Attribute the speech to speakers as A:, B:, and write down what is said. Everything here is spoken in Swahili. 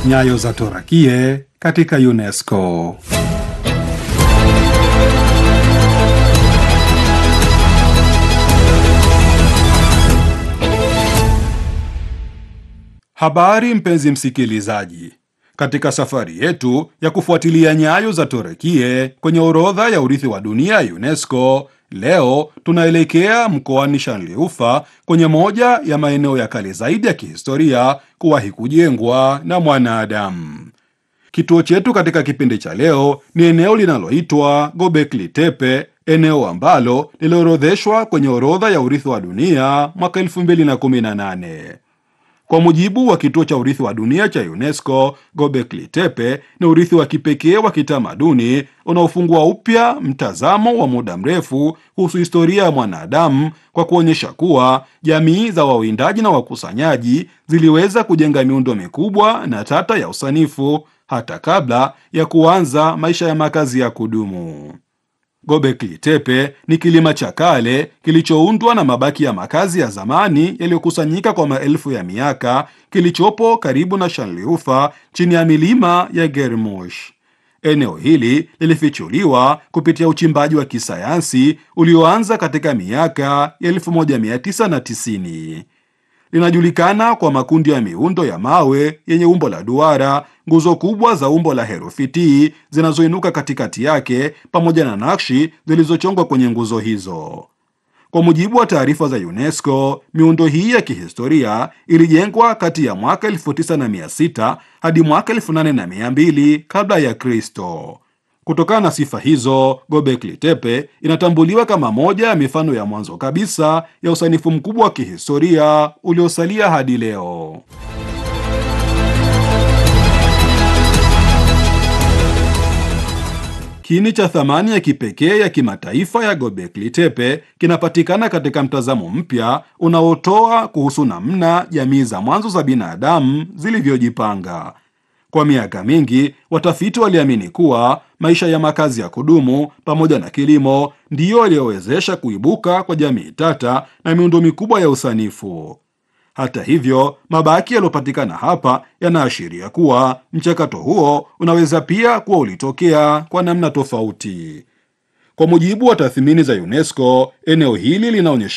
A: Nyayo za Torakie katika UNESCO. Habari mpenzi msikilizaji, katika safari yetu ya kufuatilia nyayo za Torakie kwenye orodha ya urithi wa dunia ya UNESCO, leo tunaelekea mkoani Shanliufa kwenye moja ya maeneo ya kale zaidi ya kihistoria kuwahi kujengwa na mwanadamu. Kituo chetu katika kipindi cha leo ni eneo linaloitwa Gobekli Tepe, eneo ambalo liliorodheshwa kwenye orodha ya urithi wa dunia mwaka 2018. Kwa mujibu wa kituo cha urithi wa dunia cha UNESCO, Gobekli Tepe ni urithi wa kipekee wa kitamaduni unaofungua upya mtazamo wa muda mrefu kuhusu historia ya mwanadamu kwa kuonyesha kuwa jamii za wawindaji na wakusanyaji ziliweza kujenga miundo mikubwa na tata ya usanifu hata kabla ya kuanza maisha ya makazi ya kudumu. Gobekli Tepe ni kilima cha kale kilichoundwa na mabaki ya makazi ya zamani yaliyokusanyika kwa maelfu ya miaka, kilichopo karibu na Shanliufa chini ya milima ya Germush. Eneo hili lilifichuliwa kupitia uchimbaji wa kisayansi ulioanza katika miaka ya 1990. Linajulikana kwa makundi ya miundo ya mawe yenye umbo la duara, nguzo kubwa za umbo la herufi T zinazoinuka katikati yake, pamoja na nakshi zilizochongwa kwenye nguzo hizo. Kwa mujibu wa taarifa za UNESCO, miundo hii ya kihistoria ilijengwa kati ya mwaka 9600 hadi mwaka 8200 kabla ya Kristo. Kutokana na sifa hizo, Gobekli Tepe inatambuliwa kama moja ya mifano ya mwanzo kabisa ya usanifu mkubwa wa kihistoria uliosalia hadi leo. Kiini cha thamani ya kipekee ya kimataifa ya Gobekli Tepe kinapatikana katika mtazamo mpya unaotoa kuhusu namna jamii za mwanzo za binadamu zilivyojipanga. Kwa miaka mingi watafiti waliamini kuwa maisha ya makazi ya kudumu pamoja na kilimo ndiyo yaliyowezesha kuibuka kwa jamii tata na miundo mikubwa ya usanifu. Hata hivyo, mabaki yaliyopatikana hapa yanaashiria kuwa mchakato huo unaweza pia kuwa ulitokea kwa namna tofauti. Kwa mujibu wa tathmini za UNESCO, eneo hili linaonyesha